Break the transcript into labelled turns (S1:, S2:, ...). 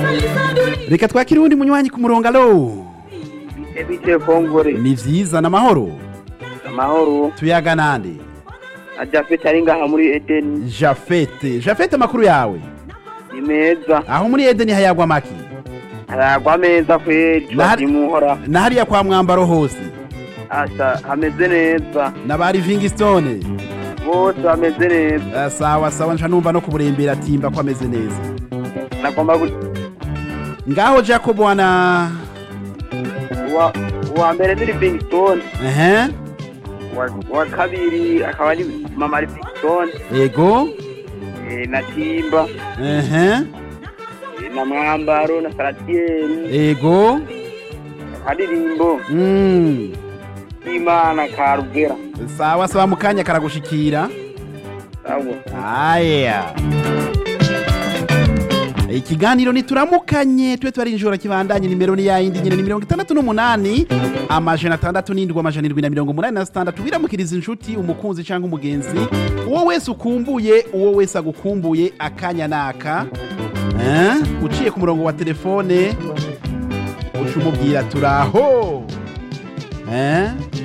S1: reka twakire uwundi munywanyi ku murongo alo
S2: bite bite kongore
S1: ni vyiza n'amahoro
S2: amahoro
S1: tuyaga nande
S2: ajafete ari ngaha muri edeni
S1: jafete jafete amakuru yawe
S2: ni meza
S1: aho muri edeni hayagwa maki
S2: aragwa meza kweri
S1: Nahari-
S2: turazimuhora
S1: na hariya kwa mwambaro hose
S2: asa hameze neza
S1: na ba livingstone
S2: bose bameze neza
S1: Ah, sawa sawa nca numva no kuburembera timba ko ameze neza
S2: nagomba gu-
S1: ngaho jacob wana
S2: uwa uwa mbere ni livingstone
S1: ehe
S2: uwa- uwa kabiri akaba ari mama livingstone
S1: ego
S2: eh, na timba
S1: ehe
S2: eh, na mwambaro na saratieri
S1: ego
S2: akadirimbo
S1: mm.
S2: k'imana ka rugera
S1: sawa sawa mukanya karagushikira
S2: sawa
S1: aya ikiganiro nituramukanye tube twarinjora kibandanye nimero ni yayindi nyine ni mirongo itandatu n'umunani amajana atandatu n'indwi amajana indwi na mirongo umunani na sitandatu wiramukiriza inshuti umukunzi cyangwa umugenzi uwo wese ukumbuye uwo wese agukumbuye akanya naka eh? uciye ku murongo wa telefone uca umubwira turaho eh?